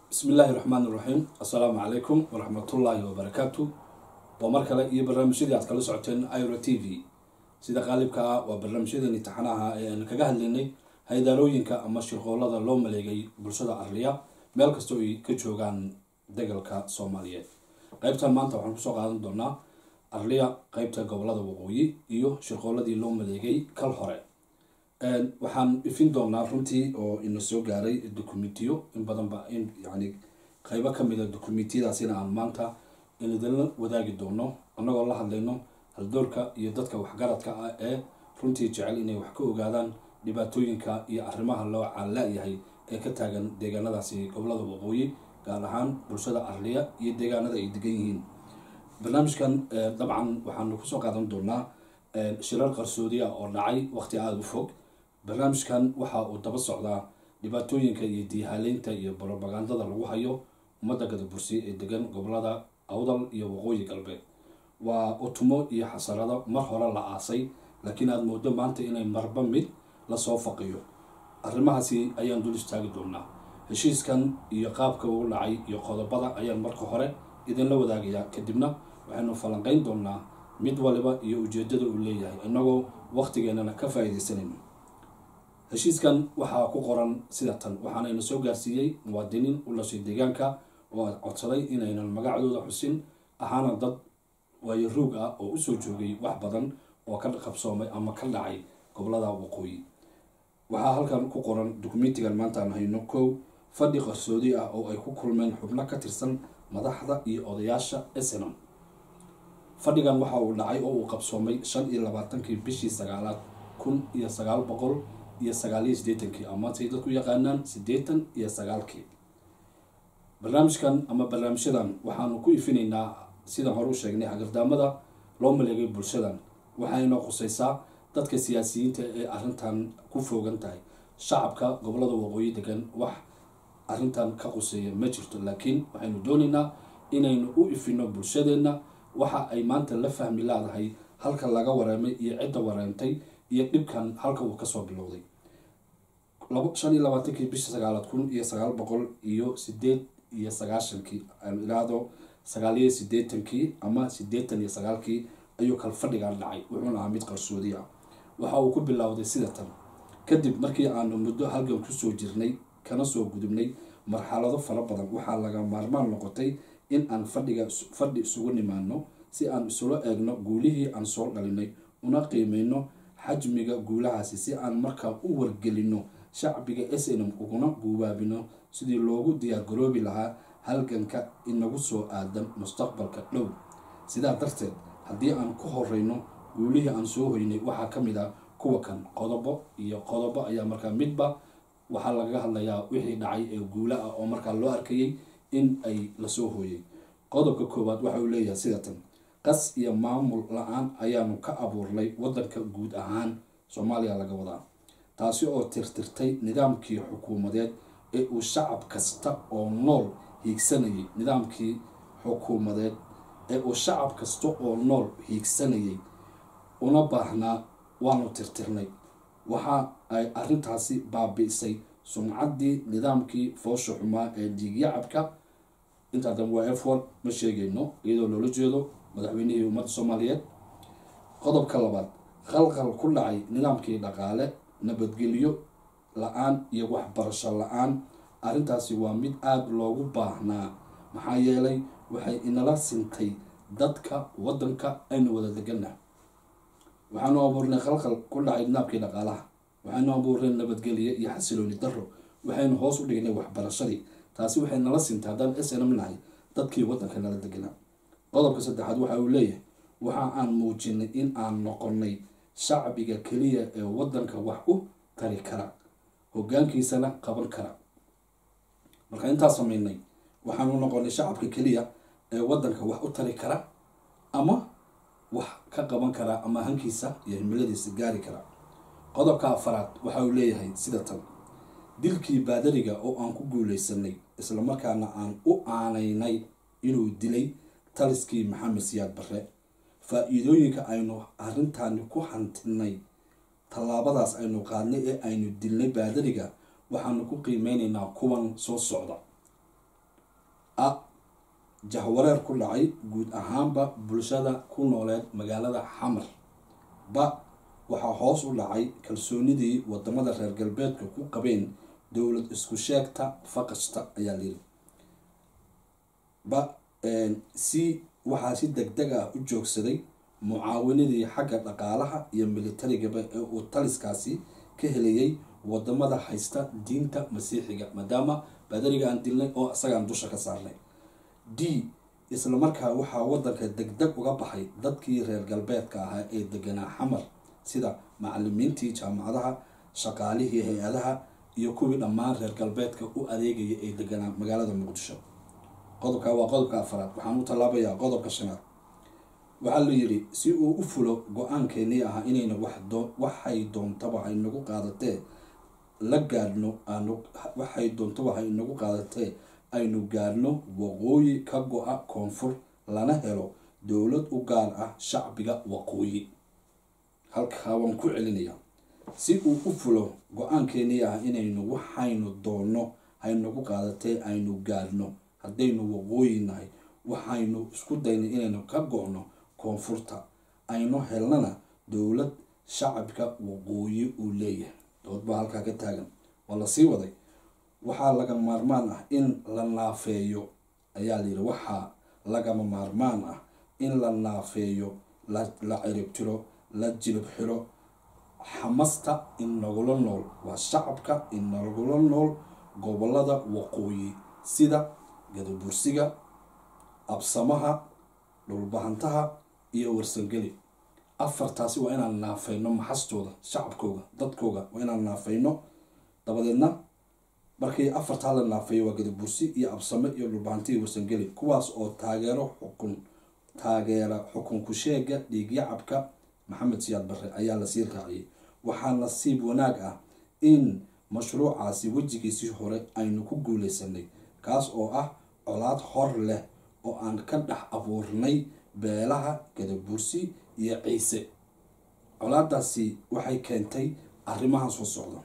bismi illaahi raxmaan iraxiim assalaamu calaykum waraxmatullaahi wabarakaatu waa mar kale iyo barnaamijyadii aad kala socoteen iro t v sida qaalibka ah waa barnaamijyadeeni taxanaha ee aan kaga hadlaynay haydaalooyinka ama shirqoolada loo maleegay bulshada arliya meel kastoo ay ka joogaan degalka soomaaliyeed qeybtan maanta waxaan kusoo qaadan doonaa arliya qeybta gobolada waqooyi iyo shirqooladii loo maleegay kal hore waxaan ifin doonaa runtii oo ina soo gaaray documentiyo in badanba in yani qeybo kamida documentiyadaasina aan maanta inidinla wadaagi doono annagoo la hadlayno haldoorka iyo dadka waxgaradka ah ee runtii jecel inay wax ka ogaadaan dhibaatooyinka iyo arrimaha loo caanla-yahay ee ka taagan deegaanadaasi gobolada waqooyi gaar ahaan bulshada arliya iyo deegaanada ay degan yihiin barnaamijkan dabcan waxaanu kusoo qaadan doonaa shirar qarsoodi ah oo dhacay waqti aada u fog barnaamijkan waxa uu daba socdaa dhibaatooyinka iyo diihaaleynta iyo brobagandada lagu hayo ummadda gadabursi ee degan gobolada awdal iyo waqooyi galbeed waa utumo iyo xasarado mar hore la aasay laakiin aada moodo maanta inay marba mid lasoo faqiyo arrimahaasi ayaan dul istaagi doonaa heshiiskan iyo qaabka uu dhacay iyo qodobada ayaan marka hore idinla wadaagayaa kadibna waxaynu falanqeyn doonaa mid waliba iyo ujeedada uu leeyahay inagoo waqtigeenana ka faa-ideysanayno heshiiskan waxaa ku qoran sida tan waxaanayna soo gaarsiiyey muwaadiniin u dhashay deegaanka oo codsaday inaynan magacdooda xusin ahaana dad waayo ruug ah oo usoo joogay wax badan oo ka qabsoomay ama ka dhacay gobolada waqooyi waxaa halkan ku qoran dokumentigan maanta aan hayno kow fadhi qarsoodi ah oo ay ku kulmeen xubno ka tirsan madaxda iyo odayaasha snam fadhigan waxa uu dhacay oo uu qabsoomay shan iyo labaatankii bishii sagaalaad kun iyo sagaal boqol iyo sagaaliyo sideetankii ama say dadku yaqaanaan siddeetan iyo sagaalkii barnaamijkan ama barnaamijyadan waxaanu ku ifinaynaa sidaan hore u sheegnay hagardaamada loo maleegay bulshadan waxayna khuseysaa dadka siyaasiyiinta ee arrintan ku foogan tahay shacabka gobolada waqooyi degan wax arrintan ka quseeya ma jirto laakiin waxaynu doonaynaa inaynu u ifino bulshadeenna waxa ay maanta la fahmi laadahay halka laga wareemay iyo cidda wareemtay iyo dhibkan halka uu kasoo bilowday shan iyo labaatankii bisha sagaalaad kun iyo sagaal boqol iyo sideed iyo sagaashankii aan iraahdo sagaaliyo sideetankii ama sideetan iyo sagaalkii ayuu kal fadhigan dhacay wuxuuna ahaa mid qarsoodi ah waxa uu ku bilowday sida tan kadib markii aanu muddo halgan kusoo jirnay kana soo gudubnay marxalado fara badan waxaa laga maarmaan noqotay in aan fadhiga fadhi isugu nimaano si aan isula eegno guulihii aan soo dhalinay una qiimeyno xajmiga guulahaasi si aan markaa u wargelino shacbiga snm uguna guubaabino sidii loogu diyaargaroobi lahaa halganka inagu soo aadan mustaqbalka dhow sidaa darteed haddii aan ku horeyno guulihii aan soo hoynay waxaa ka mid ah kuwa kan qodobo iyo qodobo ayaa markaa midba waxaa lagaga hadlayaa wixii dhacay ee guula ah oo markaa loo arkayay in ay lasoo hooyay qodobka koowaad waxa uu leeyahay sida tan qas iyo maamul la-aan ayaanu ka abuurnay wadanka guud ahaan soomaaliya laga wadaa taasi oo tirtirtay nidaamkii xukuumadeed ee uu shacab kasta oo nool hiigsanayay nidaamkii xukuumadeed ee uu shacab kasta oo nool hiigsanayay una baahnaa waanu tirtirnay waxa ay arrintaasi baabi'isay sumcaddii nidaamkii foosha xumaa ee dhiigyacabka intaa dan waa f one ma sheegayno iyadoo loola jeedo madaxweynihii ummadda soomaaliyeed qodobka labaad khalqal ku dhacay nidaamkii dhaqaale nabadgelyo la-aan iyo waxbarasho la-aan arrintaasi waa mid aada loogu baahnaa maxaa yeelay waxay inala sintay dadka waddanka aynu wada deganah waxaanu abuurnay khalqal ku dhacay nidaamkii dhaqaalaha waxaynu abuurnay nabadgelyo iyo xasilooni daro waxaynu hoos u dhignay waxbarashadii taasi waxay nala sintay haddaan snm nahay dadkii waddanka nala deganaa qodobka saddexaad waxa uu leeyahay waxa aan muujinay in aan noqonay shacbiga keliya ee waddanka wax u tari kara hogaankiisana qaban kara marka intaa sameynay waxaanu noqonay shacabka keliya ee waddanka wax u tari kara ama wax ka qaban kara ama hankiisa iyo himiladiisa gaari kara qodobka afaraad waxa uu leeyahay sida tan dilkii baadariga oo aan ku guuleysanay islamarkaana aan u aanaynay inuu dilay taliskii maxamed siyaad barre faa-iidooyinka aynu arrintaani ku hantinay tallaabadaas aynu qaadnay ee aynu dilnay baadariga waxaanu ku qiimeyneynaa kuwan soo socda a jahwareer ku dhacay guud ahaanba bulshada ku nooleed magaalada xamar ba waxaa hoos u dhacay kalsoonidii wadamada reer galbeedka ku qabeen dowlad isku sheegta faqasta ayaa layiri ba c waxaa si deg deg ah u joogsaday mucaawinadii xagga dhaqaalaha iyo militarigaba ee uu taliskaasi ka helayay wadamada haysta diinta masiixiga maadaama baadariga aan dilnay oo isagaan dusha ka saarnay d isla markaa waxaa wadanka deg deg uga baxay dadkii reer galbeedka ahaa ee deganaa xamar sida macalimiintii jaamacadaha shaqaalihii hay-adaha iyo kuwii dhammaan reer galbeedka u adeegaya ee deganaa magaalada muqdisho qodobka waa qodobka afaraad waxaan u tallaabayaa qodobka shanaad waxaa la yidhi si uu u fulo go-aankeenii ahaa inayna waxay doontaba haynagu qaadatee la gaadhno waxay doontaba haynagu qaadatee aynu gaadhno waqooyi ka go-a koonfur lana helo dowlad u gaar ah shacbiga waqooyi halkaa waan ku celinayaa si uu u fulo go-aankeenii ah inaynu waxaynu doonno haynagu qaadatee aynu gaadhno haddaynu waqooyi nahay waxaynu isku daynay inaynu ka go-no koonfurta aynu helnana dowlad shacabka waqooyi uu leeyahay dood baa halkaa ka taagan waa lasii waday waxaa laga maarmaan ah in la naafeeyo ayaa layidhi waxaa lagama maarmaan ah in la naafeeyo la ciribtiro la jilib xiro xamasta inagula nool waa shacabka inagula nool gobolada waqooyi sida gadabursiga absamaha dhulbahantaha iyo warsangeli afartaasi waa inaan naafeyno maxastooda shacabkooga dadkooga waa inaan naafeyno dabadeedna markii afartaa la naafeeyo waa gadabursi iyo absame iyo dhulbahanti iyo warsangeli kuwaas oo taageero xukun taageera xukunku sheega dhiigyacabka maxamed siyaad barre ayaa lasii raaciyay waxaa nasiib wanaag ah in mashruucaasi wejigiisii hore aynu ku guuleysanay kaas oo ah colaad hor leh oo aan ka dhex abuurnay beelaha gadabursi iyo ciise colaadaasi waxay keentay arrimahan soo socda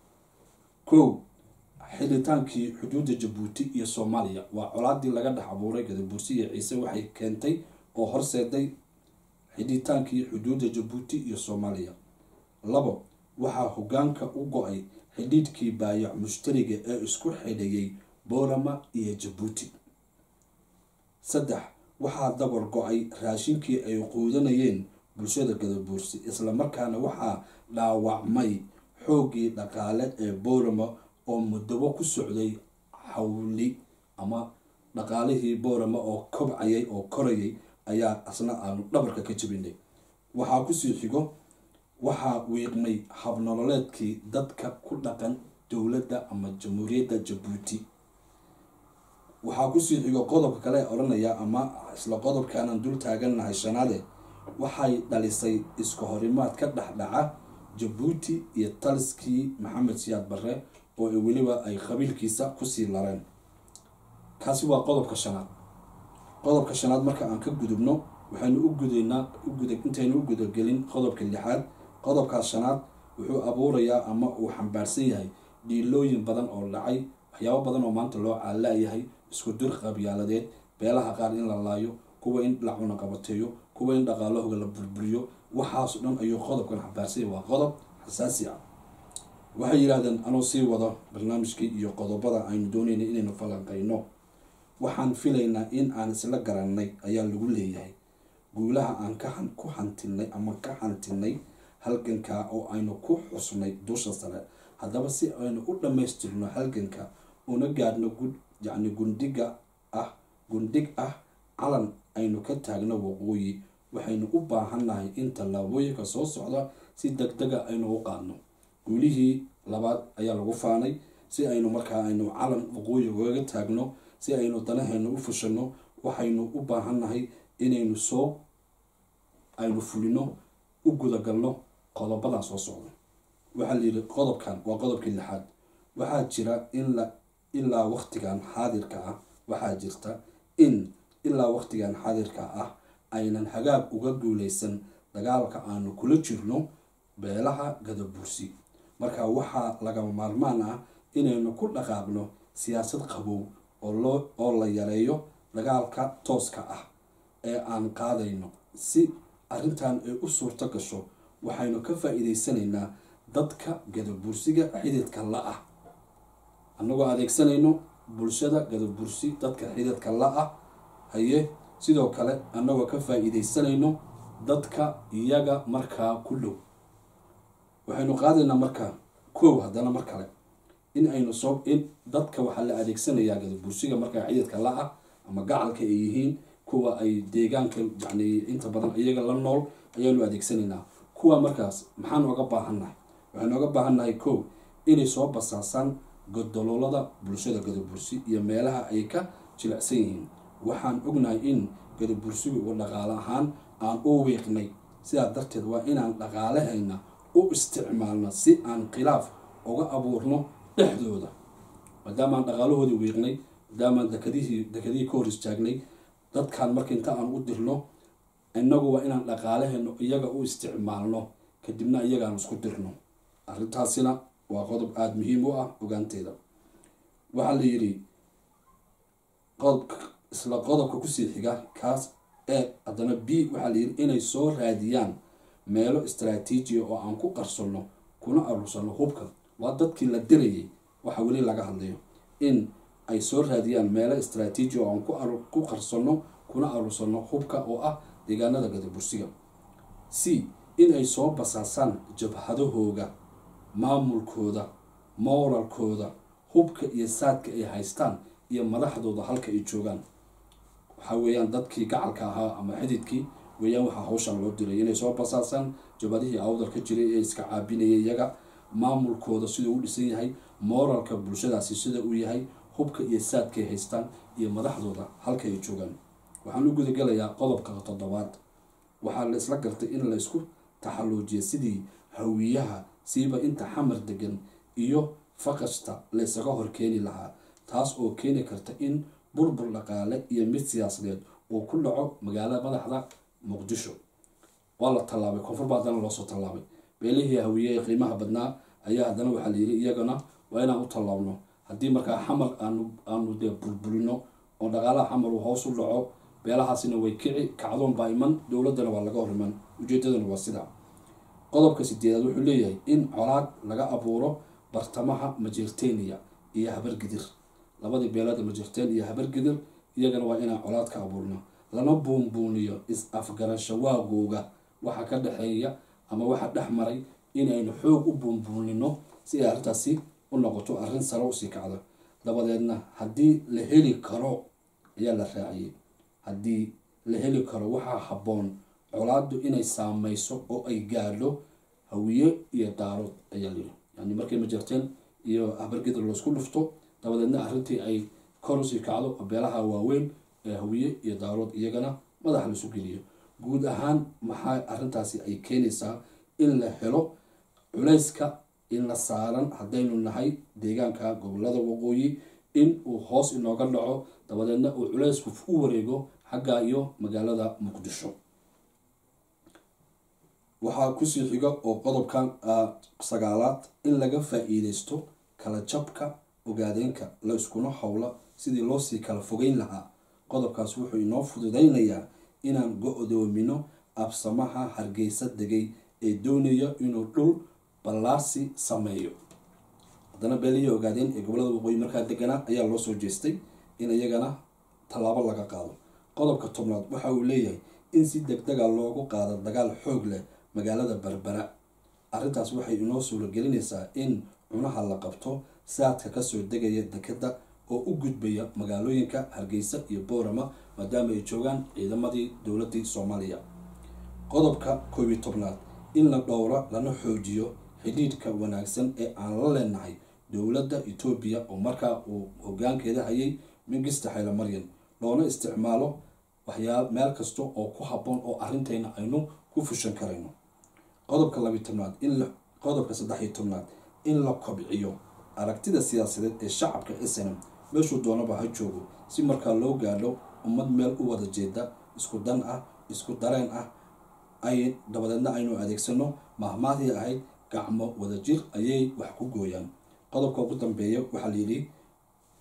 kow xilitaankii xuduudda jabuuti iyo soomaaliya waa colaadii laga dhex abuuray gadabursi iyo ciise waxay keentay oo horseeday xidhitaankii xuduudda jabuuti iyo soomaaliya labo waxaa hogaanka u go-ay xidhiidhkii baayac mushtariga ee isku xidhayay boorama iyo jabuuti saddex waxaa dabar go-ay raashinkii ay quudanayeen bulshada gadabuursi islamarkaana waxaa dhaawacmay xooggii dhaqaale ee boorama oo mudabo ku socday xawli ama dhaqaalihii boorama oo kobcayay oo korayay ayaa asna aanu dhabarka ka jabinay waxaa kusii xigo waxaa wiiqmay habnololeedkii dadka ku dhaqan dowladda ama jamhuuriyadda jabuuti waxaa kusii xigo qodobka kale odhanaya ama isla qodobkaanan dul taagannahay shanaade waxay dhalisay iska horimaad ka dhexdhaca jabuuti iyo taliskii maxamed siyaad barre oo weliba ay qabiilkiisa kusii lareen kaasi waa qodobka shanaad qodobka shanaad marka aan ka gudubno waxaynu u gudaynaa uguda intaynu u gudagelin qodobka lixaad qodobkaas shanaad wuxuu abuurayaa ama uu xambaarsan yahay dhiilooyin badan oo dhacay waxyaabo badan oo maanta loo caalayahay isku dir qabyaaladeed beelaha qaar in la laayo kuwa in la cunaqabateeyo kuwa in dhaqaalahooga la burburiyo waxaaso dhan ayuu qodobkan xambaarsanya waa qodob xasaasi ah waxay yidhaahdeen anuu sii wado barnaamijkii iyo qodobada aynu doonayna inaynu falanqayno waxaan filaynaa in aan isla garanay ayaa lagu leeyahay guulaha aan ka ku hantinay ama ka hantinay halganka oo aynu ku xusnay dusha sare haddaba si aynu u dhammaystirno halganka una gaadhno gud yacni gundhiga ah gundhig ah calan aynu ka taagno waqooyi waxaynu u baahannahay in tallaabooyinka soo socda si deg dega aynu u qaadno guulihii labaad ayaa lagu faanay si aynu markaa aynu calan waqooyi ugaga taagno si aynu danaheena u fushano waxaynu u baahannahay inaynu soo aynu fulino u gudagalno qodobadan soo socda waxaa layidhi qodobkan waa qodobkii lixaad waxaa jira in la ilaa waqtigan xaadirka ah waxaa jirta in ilaa waqtigan xaadirka ah aynan hagaag uga guuleysan dagaalka aanu kula jirno beelaha gadabursi marka waxaa lagama maarmaan ah inaynu ku dhaqaaqno siyaasad qabow oo loo oo la yareeyo dagaalka tooska ah ee aan qaadayno si arrintan ay u suurto gasho waxaynu ka faa-iideysanaynaa dadka gadabursiga xididka la-ah annagoo adeegsanayno bulshada gadabursi dadka xididka la-ah haye sidoo kale annagoo ka faa-iideysanayno dadka iyaga markaa ku dhow waxaynu qaadaynaa markaa kow haddana mar kale in aynu soo in dadka waxaa la adeegsanayaa gadabursiga markaa xididka la-ah ama gacalka ay yihiin kuwa ay deegaanka yani inta badan iyaga la nool ayaanu adeegsanaynaa kuwa markaas maxaan oga baahannahay waxaynu oga baahannahay kow inay soo basaasaan godoloolada bulshada gadabursi iyo meelaha ay ka jilicsan yihiin waxaan ognahay in gadabursigu uu dhaqaale ahaan aan u wiiqnay sidaa darteed waa inaan dhaqaalahayna u isticmaalno si aan khilaaf uga abuurno dhexdooda maadaamaan dhaqaalahoodii wiiqnay maadaamaan dekadihii dekadihii ka hor istaagnay dadkan marka inta aan u dirno innagu waa inaan dhaqaalahayno iyaga u isticmaalno kadibna iyagaan isku dirno arrintaasina waa qodob aada muhiim u ah ogaanteeda waxaa la yidhi qodob isla qodobka kusii xiga kaas ee haddana b waxaa la yidhi inay soo raadiyaan meelo istraatiijiya oo aan ku qarsanno kuna aruursanno hubka waa dadkii la dirayay waxa weli laga hadlayo in ay soo raadiyaan meelo istraatiijiya oo aan ku qarsanno kuna aruursanno hubka oo ah deegaanada gadabursiga c in ay soo basaasaan jabhadahooga maamulkooda mooralkooda hubka iyo saadka ay haystaan iyo madaxdooda halka ay joogaan waxaa weeyaan dadkii gacalka ahaa ama xididkii weeyaan waxaa hawshan loo diray inay soo basaasaan jabadihii awdal ka jiray ee iska caabinaya iyaga maamulkooda siduu u dhisan yahay mooralka bulshadaasi sida uu yahay hubka iyo saadkaay haystaan iyo madaxdooda halka ay joogaan waxaan u gudagalayaa qodobka toddobaad waxaa la isla gartay in la isku taxalluujiya sidii hawiyaha siiba inta xamar degan iyo faqashta la isaga hor keeni lahaa taas oo keeni karta in burbur dhaqaale iyo mid siyaasadeed uu ku dhaco magaalada madaxda muqdisho waa la tallaabay koonfur baa haddana loosoo tallaabay beelihii hawiye ee qiimaha badnaa ayaa haddana waxaa layidhi iyagana waa inaan u tallaabno haddii markaa xamar aanu aanu dee burburino oo dhaqaalaha xamar uu hoos u dhaco beelahaasina way kici kacdoon baa iman dowladdana waa laga hor iman ujeedadana waa sidaa qodobka sideedaad wuxuu leeyahay in colaad laga abuuro bartamaha majeerteniya iyo habargidir labadii beelada majeerteen iyo habargidir iyagana waa inaan colaad ka abuurno lana buunbuuniyo is-afgarashawaagooga waxa ka dhexeeya ama waxa dhex maray inaynu xoog u buunbuunino si ay arrintaasi u noqoto arrin sare usii kacda dabadeedna haddii la heli karo ayaa la raaciyey haddii la heli karo waxaa habboon colaaddu inay saameyso oo ay gaadho hawiye iyo daarood ayaa layidhi yani markay majarteen iyo habargidar loosku dhufto dabadeedna arrintii ay kor usii kacdo beelaha waaweyn ee hawiye iyo daarood iyagana madaxa laisu geliyo guud ahaan maxaa arrintaasi ay keenaysaa in la helo culayska in la saaran haddaynu nahay deegaanka gobolada waqooyi in uu hoos inooga dhaco dabadeedna uu culaysku u wareego xagga iyo magaalada muqdisho waxaa kusii xiga oo qodobkan sagaalaad in laga faa-iideysto kala jabka ogaadeenka la iskuna howla sidii loosii kala fogeyn lahaa qodobkaas wuxuu inoo fududeynayaa inaan go-doomino absamaha hargeysa degay ee doonaya inuu dhul ballaarsi sameeyo haddana beelihii ogaadeen ee gobolada waqooyi markaa deganaa ayaa loo soo jeestay in iyagana tallaabo laga qaado qodobka tobnaad waxa uu leeyahay in si deg dega loogu qaado dagaal xoog leh magaalada berbera arrintaas waxay inoo suuragelinaysaa in cunaha la qabto saadka kasoo degaya dekeda oo u gudbaya magaalooyinka hargeysa iyo boorama maadaama ay joogaan ciidamadii dowladii soomaaliya qodobka koob iyo tobnaad in la dhowro lana xoojiyo xidhiidhka wanaagsan ee aan la leenahay dowladda etoobiya oo markaa uu hogaankeeda hayay mingista xaylo maryan loona isticmaalo waxyaa meel kasta oo ku habboon oo arrintayna aynu ku fushan karayno qodobka labiyo tobnaad in qodobka saddex iyo tobnaad in la kobciyo aragtida siyaasadeed ee shacabka snm meeshuu doonaba ha joogo si markaa loo gaadho ummad meel u wada jeeda isku dan ah isku dareen ah ay dabadeedna aynu adeegsano mahmaadii ahayd gacmo wadajir ayay wax ku gooyaan qodobka ugu dambeeya waxaa layidhi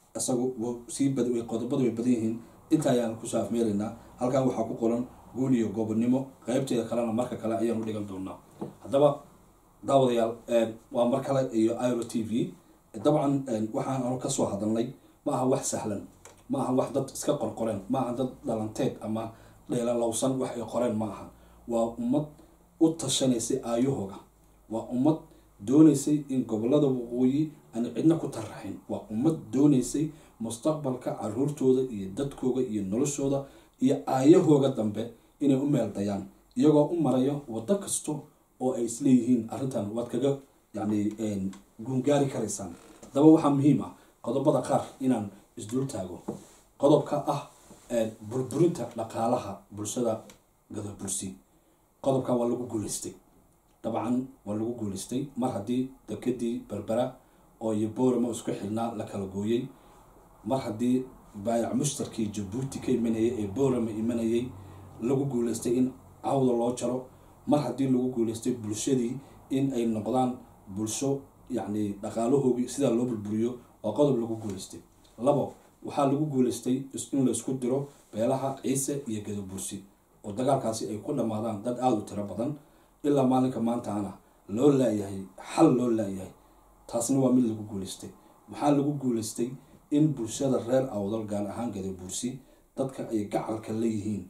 isagu wuu sii bad qodobadu way badan yihiin inta ayaan kusoo afmeeraynaa halkan waxaa ku qoran guul iyo gobonnimo qeybteeda kalena marka kale ayaanu dhigan doonaa haddaba daawadayaal waa mar kale iyo iro t v dabcan waxaan anu kasoo hadalnay ma aha wax sahlan ma aha wax dad iska qorqoreen ma aha dad dhalanteed ama dheelalowsan wax ay qoreen ma aha waa ummad u tashanaysay aayahooga waa ummad doonaysay in gobolada waqooyi aan cidna ku taraxin waa ummad doonaysay mustaqbalka caruurtooda iyo dadkooga iyo noloshooda iyo aayahooga dambe inay u meel dayaan iyagoo u marayo waddo kasta oo ay isleeyihiin arrintan waad kaga yacni guungaari karaysaan haddaba waxaa muhiim ah qodobada qaar inaan isdul taago qodobka ah burburinta dhaqaalaha bulshada gadabulsi qodobkan waa lagu guuleystay dabcan waa lagu guuleystay mar haddii dekadii berbera oo iyo booramo isku xidhnaa la kala gooyey mar haddii baayac mushtarkii jabuuti ka imanayay ee boorama imanayay lagu guuleystay in cawda loo jaro mar haddii lagu guuleystay bulshadii in ay noqdaan bulsho yacni dhaqaalahoogii sidaa loo burburiyo waa qodob lagu guuleystay labo waxaa lagu guuleystay in la isku diro beelaha ciise iyo gadabursi oo dagaalkaasi ay ku dhammaadaan dad aada u tiro badan ilaa maalinka maantaana loo laayahay xal loo laayahay taasna waa mid lagu guuleystay waxaa lagu guuleystay in bulshada reer awdal gaar ahaan gadabursi dadka ay gacalka leeyihiin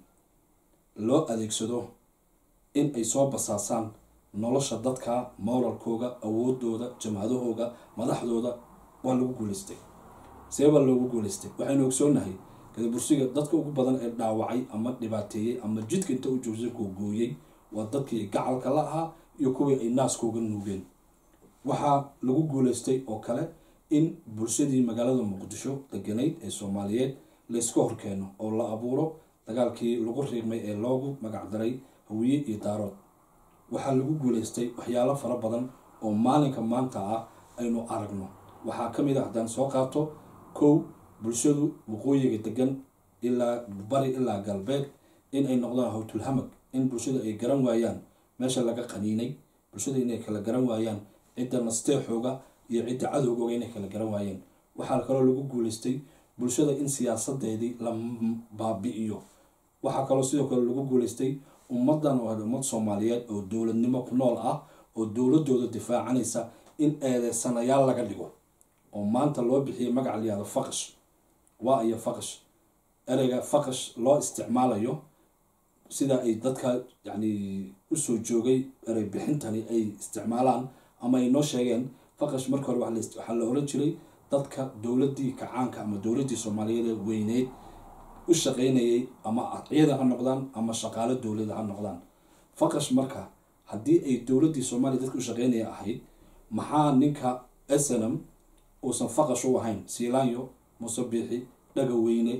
loo adeegsado in ay soo basaasaan nolosha dadka moralkooga awoodooda jamhadahooga madaxdooda waa lagu guuleystay seebaa loogu guuleystay waxaynu ogsoonahay gadabursiga dadka ugu badan ee dhaawacay ama dhibaateeyey ama jidka inta u joogsa googooyey waa dadkii gacalka la ahaa iyo kuwii ay naaskooga nuugeen waxaa lagu guuleystay oo kale in bulshadii magaalada muqdisho deganayd ee soomaaliyeed layska horkeeno oo la abuuro dagaalkii lagu riiqmay ee loogu magacdaray hawiye iyo daarood waxaa lagu guuleystay waxyaalo fara badan oo maalinka maanta ah aynu aragno waxaa ka mid a haddaan soo qaato kow bulshadu waqooyiga degan ilaa bari ilaa galbeed in ay noqdaan hawtulhamag in bulshada ay garan waayaan meesha laga qaniinay bulshada inay kala garan waayaan cidda nasteexooga iyo cidda cadowgooga inay kala garan waayeen waxaa kaloo lagu guuleystay bulshada in siyaasadeedii la baabi-iyo waxaa kaloo sidoo kale lagu guuleystay ummadan oo ummad soomaaliyeed oo dowladnimo ku nool ah oo dowladooda difaacanaysa in eedeysanayaal laga dhigo oo maanta loo bixiyay magaca layihahdo faqash waa iyo faqash ereyga faqash loo isticmaalayo sida ay dadka yacni usoo joogay erey bixintani ay isticmaalaan ama ay noo sheegeen faqash marka hore waxaa la oran jiray dadka dowladii kacaanka ama dowladii soomaaliyeed ee weyneyd u shaqeynayay ama ciidan ha noqdaan ama shaqaalo dowlada ha noqdaan faqash marka haddii ay dowladii soomaaliya dadka u shaqeynaya ahayd maxaa ninka snm uusan faqash u ahayn siilaanyo muuse biixi dhaga weyne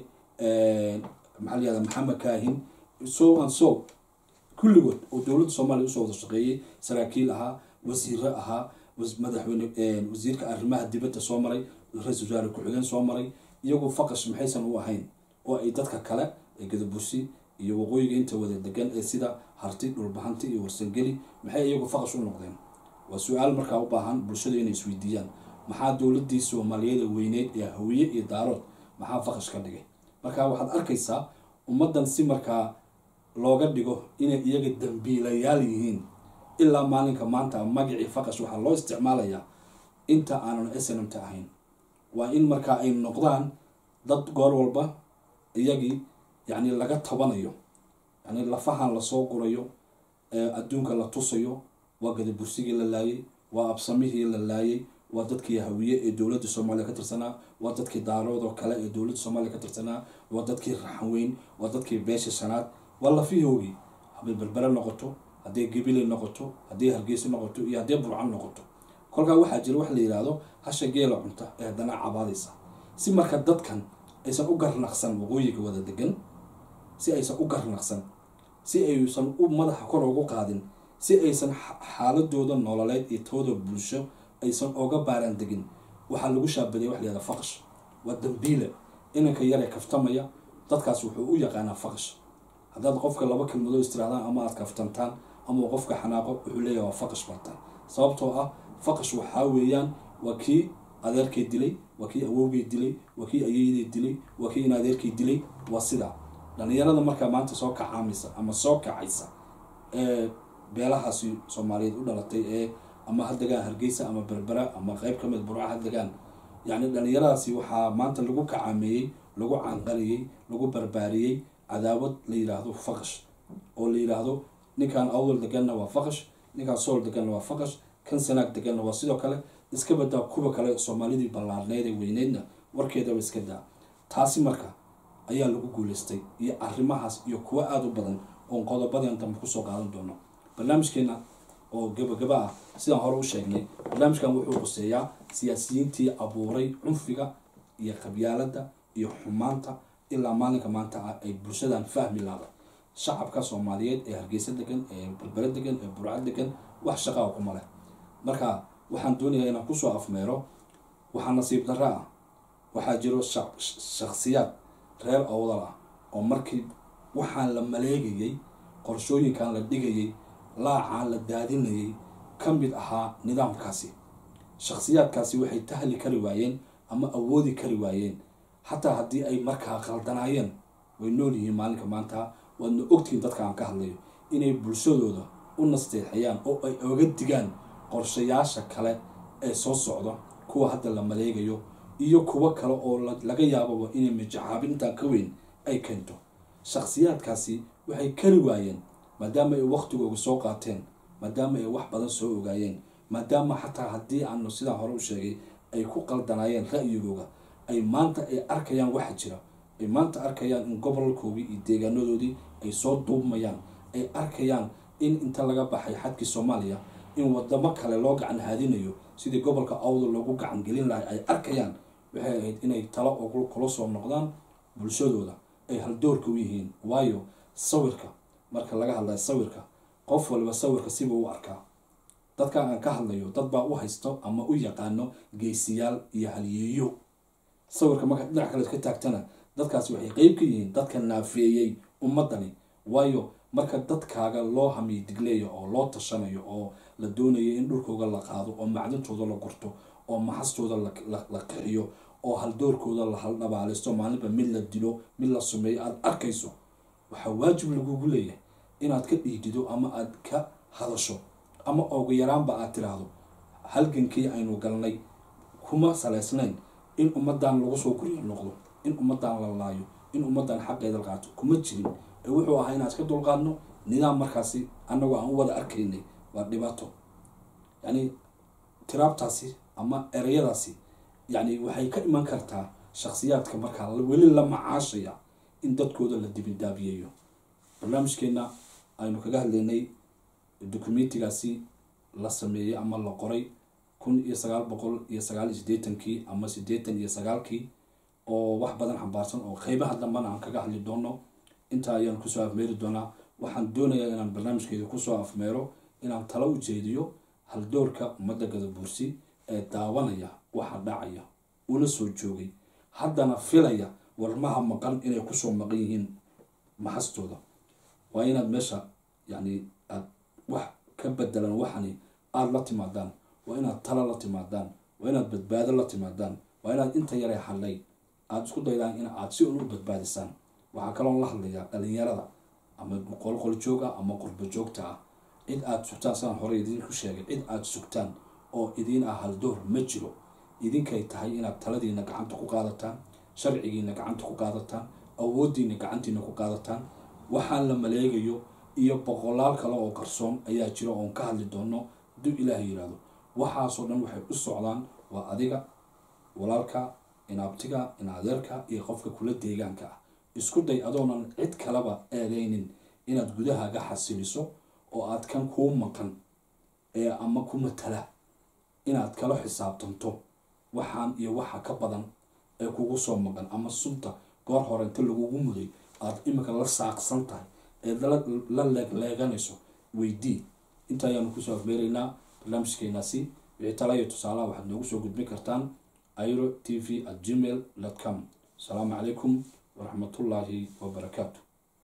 maxaa la yihahda maxamed kaahin so and so kulligood oo dowladda soomaaliya usoo wada shaqeeyey saraakiil ahaa wasiiro ahaa madaxweyne wasiirka arrimaha dibadda soo maray ra-isul wasaare ku-xigeen soo maray iyagu faqash maxaysan u ahayn oo ay dadka kale ee gadabursi iyo waqooyiga inta wada degan ee sida harti dhulbahanti iyo warsangeli maxay iyagu faqash u noqdeen waa su-aal markaa u baahan bulshada inay isweydiiyaan maxaa dowladii soomaaliyeed ee weyneyd ee hawiye iyo daarood maxaa faqash ka dhigay marka waxaad arkaysaa ummaddan si markaa looga dhigo inay iyaga dambiilayaal yihiin ilaa maalinka maanta magacii faqash waxaa loo isticmaalayaa inta aanan snmta ahayn waa in markaa ay noqdaan dad goor walba iyagii yacni laga tabanayo yani lafahan lasoo gurayo adduunka la tusayo waa gadabursigii la laayay waa absamihii la laayay waa dadkii hawiye ee dowladda soomaaliya ka tirsanaa waa dadkii daarood oo kale ee dowladda soomaaliya ka tirsanaa waa dadkii raxanweyn waa dadkii beesha shanaad waa lafihoogii hadday berbere noqoto hadday gabile noqoto hadday hargeysa noqoto iyo hadday burcan noqoto kolkaa waxaa jira wax la yihahdo hasha geela cunta ee haddana cabaadaysa si marka dadkan aysan u garnaqsan waqooyiga wada degan si aysan u garnaqsan si aysan u madaxa kor ugu qaadin si aysan xaaladooda nololeed iyo tooda bulsho aysan oga baaraan degin waxaa lagu shaabadaya wax layihahda faqash waa dambiile inanka yaree kaftamaya dadkaas wuxuu u yaqaanaa faqash haddaad qofka laba kelmadoo istirahdaan ama aad kaftantaan ama qofka xanaaqo wuxuu leeyahay waa faqash bartaan sababtoo ah faqash waxaa weeyaan waa kii adeerkay dilay waa kii awowgay dilay waa kii ayeydey dilay waa kii in adeerkay dilay waa sidaa dhalinyarada markaa maanta soo kacaamaysa ama soo kacaysa ee beelahaasi soomaaliyeed u dhalatay ee ama ha degaan hargeysa ama berbera ama qeyb ka mid burca ha degaan yacni dhalinyaradaasi waxaa maanta lagu kacaameeyey lagu canqariyey lagu barbaariyey cadaawad la yidhaahdo faqash oo la yidhaahdo ninkan awdal deganna waa faqash ninkan sool deganna waa faqash kan sanaag deganna waa sidoo kale iska badaa kuwa kale soomaalidii ballaarneyd ee weyneydna warkeedaba iska daa taasi marka ayaa lagu guuleystay iyo arrimahaas iyo kuwo aada u badan oon qodobadeen dambe kusoo qaadan doono barnaamijkeena oo gabagaba ah sidaan hore u sheegnay barnaamijkan wuxuu quseeyaa siyaasiyiintii abuuray cunfiga iyo qabyaalada iyo xumaanta ilaa maalinka maanta ah ay bulshadan fahmi laada shacabka soomaaliyeed ee hargeysa degan ee berbere degan ee burca degan wax shaqaa kuma leh marka waxaan doonayaa inaan kusoo afmeero waxaa nasiib darro ah waxaa jiro shakhsiyaad reer owdal ah oo markii waxaan la maleegayay qorshooyinkan la dhigayay laacaan la daadinayay ka mid ahaa nidaamkaasi shakhsiyaadkaasi waxay tahli kari waayeen ama awoodi kari waayeen xataa haddii ay markaa qaldanaayeen way nool yihiin maalinka maanta waadna ogtihiin dadka aan ka hadlayo inay bulshadooda u nasteexayaan oo ay oga digaan qorshayaasha kale ee soo socda kuwa hadda la maleegayo iyo kuwo kale oo laga yaababa inay mijacaabin intaan ka weyn ay keento shakhsiyaadkaasi waxay kari waayeen maadaama ay waqtigooga soo qaateen maadaama ay wax badan soo ogaayeen maadaama xataa haddii aanu sidaan hore u sheegay ay ku qaldanaayeen ra'yigooga ay maanta ay arkayaan waxa jira ay maanta arkayaan in gobolkoodii iyo deegaanadoodii ay soo duubmayaan ay arkayaan in inta laga baxay xadkii soomaaliya in wadamo kale loo gacan haadinayo sidii gobolka awda loogu gacan gelin lahay ay arkayaan waxay ahayd inay talo kula soo noqdaan bulshadooda ay haldoorka u yihiin waayo sawirka marka laga hadlayo sawirka qof waliba sawirka siba u arkaa dadka aan ka hadlayo dad baa u haysto ama u yaqaano geesiyaal iyo halyeeyo sawirka marka dhinac kale ka taagtana dadkaasi waxay qeyb ka yihiin dadka naafeeyey ummadani waayo marka dadkaaga loo hamiy digleeyo oo loo tashanayo oo la doonayo in dhulkooda la qaado oo macdintooda la gurto oo maxastooda la qixiyo oo haldoorkooda la haldhabaalisto maalinba mid la dilo mid la sumeeyo aada arkayso waxaa waajib lagugu leeyahay inaad ka dhiidido ama aada ka hadasho ama ogu yaraanba aad tiraahdo halgankii aynu galnay kuma saleysnayn in ummadan lagu soo guryo noqdo in ummadan la laayo in ummadan xaqeeda la qaato kuma jirin ee wuxuu ahaa inaan iska dulqaadno nidaam markaasi annagoo aan u wada arkaynay waa dhibaato yacni tiraabtaasi ama ereyadaasi yacni waxay ka iman kartaa shakhsiyaadka markaa weli la macaashaya in dadkooda la dibindaabiyeeyo barnaamijkeena aynu kaga hadlaynay dokumentigaasi la sameeyey ama la qoray kun iyo sagaal boqol iyo sagaal iyo siddeetankii ama siddeetan iyo sagaalkii oo wax badan xambaarsan oo qeybaha dambana aan kaga hadli doono intaa ayaan kusoo afmeeri doonaa waxaan doonayaa inaan barnaamijkeeda kusoo afmeero inaan talo u jeediyo haldoorka ummadda gadabuursi ee daawanaya waxa dhacaya una soo joogay haddana filaya warmaha maqan inay kusoo maqan yihiin maxastooda waa inaad meesha yacni aad wax ka bedelan waxani aada la timaadaan waa inaad talo la timaadaan waa inaad badbaado la timaadaan waa inaad inta yaree hadlay aada isku daydaan in aad si un u badbaadisaan waxaa kaloo la hadlayaa dhalinyarada ama qolqol joog ah ama qurbo joogta ah cid aada sugtaan sidaan hore idinku sheegay cid aada sugtaan oo idiin ah haldoor ma jiro idinkay tahay inaad taladiina gacanta ku qaadataan sharcigiina gacanta ku qaadataan awoodiina gacantiina ku qaadataan waxaan la maleegayo iyo boqolaal kale oo qarsoon ayaa jira oon ka hadli doono hadduu ilaaha yiraahdo waxaasoo dhan waxay u socdaan waa adiga walaalka inaabtiga inadeerka iyo qofka kula deegaanka ah isku day adoonan cid kaleba eedeynin inaad gudahaaga xasiliso oo aad kan kuu maqan ee ama ku matala inaad kala xisaabtanto waxaan iyo waxa ka badan ee kugu soo maqan ama sunta goor hore inta lagugu muday aad imika la saaqsan tahay eed la leegleeganayso weydii inta ayaanu kusoo afmeeraynaa barnaamijkeenaasi wixii tala iyo tusaalaha waxaad noogu soo gudbin kartaan iro t v at gmail com asalaamu calaykum waraxmatullaahi wabarakaatu